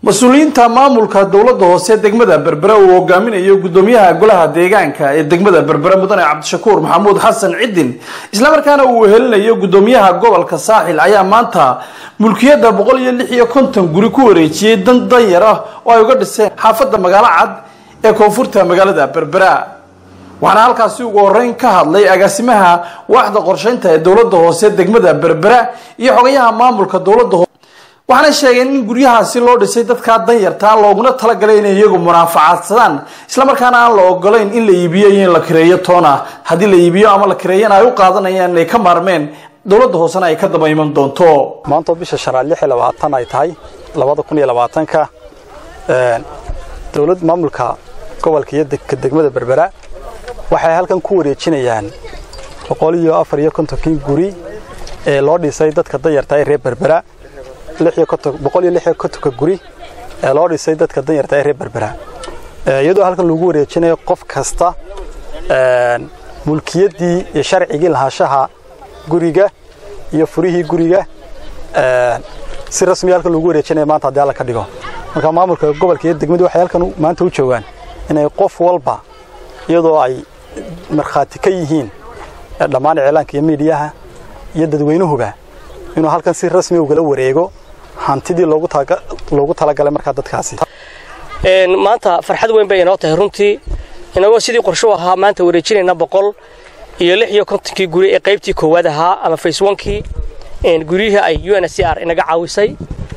mas-uuliyiinta maamulka dowladda hoose degmada berbere uu hogaaminayo gudoomiyaha golaha deegaanka ee degmada berbere mudane cabdishakuur maxamuud xasan cidin islamarkaana uu helinayo gudoomiyaha gobolka saaxil ayaa maanta mulkiyadda boqol iyo lix iyo konton guri ku wareejiyey dan danyar ah oo ay uga dhiseen xaafadda magaalo cad ee koonfurta magaalada berbera waxaana halkaasi ugu horeyn ka hadlay agaasimaha waaxda qorsheynta ee dowladda hoose degmada berbera iyo xogayaha maamulka dowladda hoose waxaana sheegeen in guryahaasi loo dhisay dadkaa danyartaa looguna talagalay inay iyagu munaafacadsadaan islamarkaana aan la ogolayn in la iibiyo iyo in la kireeyo toona haddii la iibiyo ama la kireeyana ay u qaadanayaan inay ka maarmeen dowladda hoosena ay ka daba iman doonto maanta bisha shanaad lix iyo labaatan ay tahay labada kun iyo labaatanka dowlad maamulka gobolka iyo degmada berbera waxay halkan ku wareejinayaan boqol iyo afar iyo kontonkii guri ee loo dhisay dadka danyarta ee reer berbera boqol iyo lix iyo kontonka guri ee loo dhisay dadka danyarta ee reer berbera iyadoo halkan lagu wareejinayo qof kasta mulkiyaddii iyo sharcigii lahaanshaha guriga iyo furihii guriga si rasmiya halkan lagu wareejinaya maanta haddii alla ka dhigo marka maamulka gobolka iyo degmadu waxay halkan maanta u joogaan inay qof walba iyadoo ay markhaati ka yihiin dhammaan iclaanka iyo miidiyaha iyo dadweynuhuba inuu halkan si rasmi ugala wareego hantidii loogu talagalay markaa dadkaasi maanta farxad weyn bay inoo tahay runtii inagoo sidii qorshu ahaa maanta wareejinayna boqol iyo lix iyo kontonkii guri ee qaybtii koowaad ahaa ama face onkii guryihii ay u n s r inaga caawisay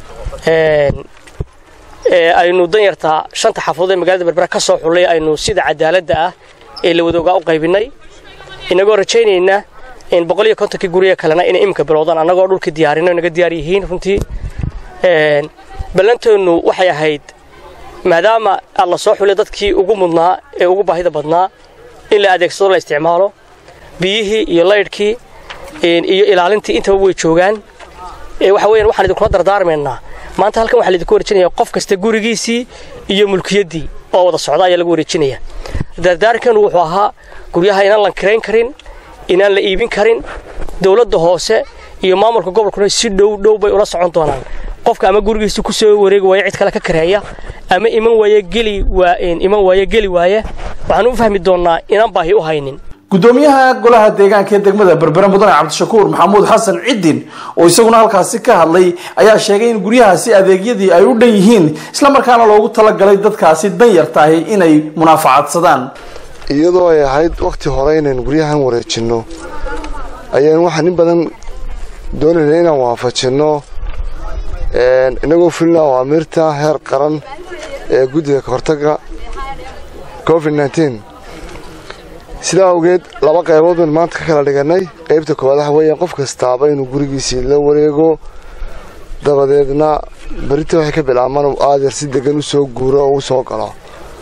aynu danyarta shanta xafadood ee magaalada berbera ka soo xullay aynu sida cadaaladda ah ee la wadoogaa u qaybinay inagoo rajaynayna boqol iyo kontonkii guriga kalena inay iminka bilowdaan annagoo dhulkii diyaarino inaga diyaar yihiin runtii ballanteennu waxay ahayd maadaama alla soo xulay dadkii ugu mudnaa ee ugu baahida badnaa in la adeegsado la isticmaalo biyihii iyo laydhkii iyo ilaalintii intaba way joogaan waxa weeyaan waxaan idinkula dardaarmaynaa maanta halkan waxaa laidinku wareejinaya qof kasta gurigiisii iyo mulkiyaddii oo wada socda ayaa lagu wareejinaya dardaarkeenu wuxuu ahaa guryaha inaan lan kirayn karin inaan la iibin karin dowladda hoose iyo maamulka gobolkuna si dhow dhow bay ula socon doonaan qofka ama gurigiisa ku soo wareegi waaya cid kale ka kareeya ama iman waaya geli waa iman waaya geli waaya waxaan u fahmi doonnaa inaan baahi u haynin gudoomiyaha golaha deegaanka ee degmada berbere mudane cabdishakuur maxamuud xasan cidin oo isaguna halkaasi ka hadlay ayaa sheegay in guryahaasi adeegyadii ay u dhan yihiin islamarkaana loogu talagalay dadkaasi danyartahi inay munaafacadsadaan iyadoo ay ahayd wakhti hore inaynu guryahan wareejinno ayaan waxaan in badan doonayna inaan waafajinno inagoo fulina awaamiirta heer qaran ee guddiga kahortagga covid nteen sidaa awgeed laba qaybood baynu maanta ka kala dhigannay qaybta koowaad waxa weeyaan qof kastaaba inuu gurigiisii la wareego dabadeedna berita waxay ka bilaabmaan uu aadeer si degan u soo guuro oo u soo galo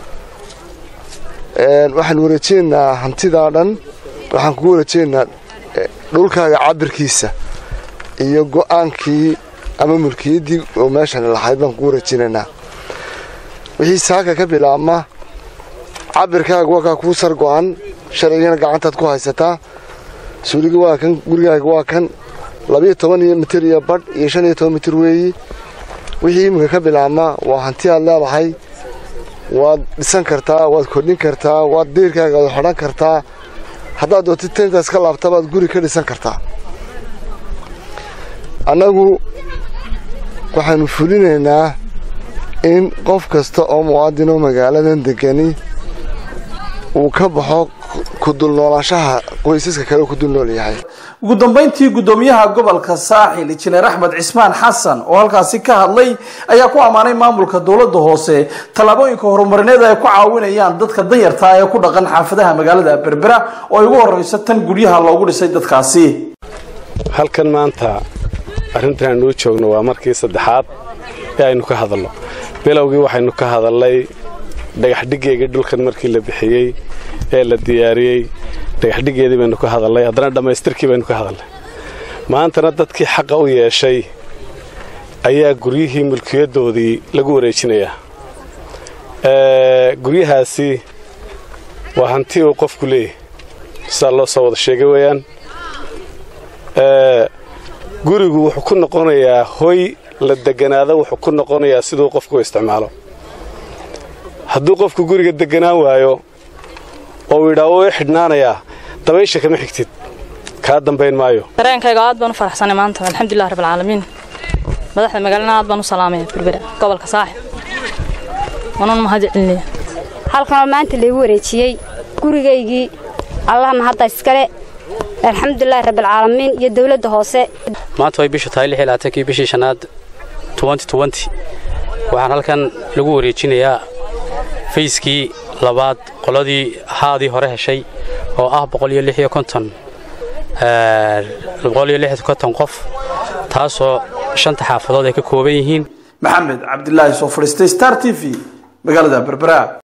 waxaan wareejinaynaa hantidaa dhan waxaan kugu wareejinaynaa dhulkaaga cabirkiisa iyo go'aankii ama mulkiyaddii oo meeshan lahayd baan kugu wareejinaynaa wixii saaka ka bilaabma cabirkaaga waa kaa kuu sar go'an sharcigana gacantaad ku haysataa suuliga waa kan gurigaaga waa kan labiyo toban iyo mitir iyo badh iyo shan iyo toban mitir weeyi wixii iminka ka bilaabma waa hanti aad leedahay waad dhisan kartaa waad kordhin kartaa waad diirkaaga wad xodhan kartaa haddaad dootid taintaas ka laabtabaad guri ka dhisan kartaa annagu waxaannu fulinaynaa in qof kasta oo muwaadinoo magaaladan degani uu ka baxo ku dulnoolaanshaha qoysaska kale ku dulnool yahay ugu dambayntii gudoomiyaha gobolka saaxil injineer axmed cismaan xasan oo halkaasi ka hadlay ayaa ku ammaanay maamulka dowladda hoose tallaabooyinka horumarineed ay ku caawinayaan dadka danyarta ee ku dhaqan xaafadaha magaalada berbera oo ay ugu horreyso tan guryaha loogu dhisay dadkaasi halkan maanta arrintan aynuu joogno waa markii saddexaad ee aynu ka hadalno bilowgii waxaynu ka hadalnay dhagaxdhiggeygii dhulkan markii la bixiyey ee la diyaariyey dhagaxdhiggeedii baynu ka hadalnay haddana dhammaystirkii baynu ka hadalnay maantana dadkii xaqa u yeeshay ayaa guryihii mulkiyaddoodii lagu wareejinayaa guryahaasi waa hanti uu qofku leeyahy sidaa loo soo wada sheegay weeyaan gurigu wuxuu ku noqonayaa hoy la deganaado wuxuu ku noqonayaa siduu qofku u isticmaalo hadduu qofku guriga deganaan waayo oo uu yidhaa wuu i xidhnaanayaa dabaysha kama xigtid kaa dambayn maayo dareenkayga aad baan u faraxsanay maanta alxamdulilah rabbilcaalamiin madaxda magaalana aad baan u salaamaya berbera gobolka saaxib wanan mahad celinaya halkanoo maanta laygu wareejiyey gurigaygii allahna hadda iskale alxamdulilahi rabbilcaalamiin iyo dowladda hoose maanta way bishu tahay lix iyo labaatankii bishii shanaad waxaan halkan lagu wareejinayaa fayskii labaad qoladii haadii hore heshay oo ah qof taasoo shanta xaafadood ay ka kooban yihiin maxamed cabdilaahi soo fadhiistay star t v magaalada berbera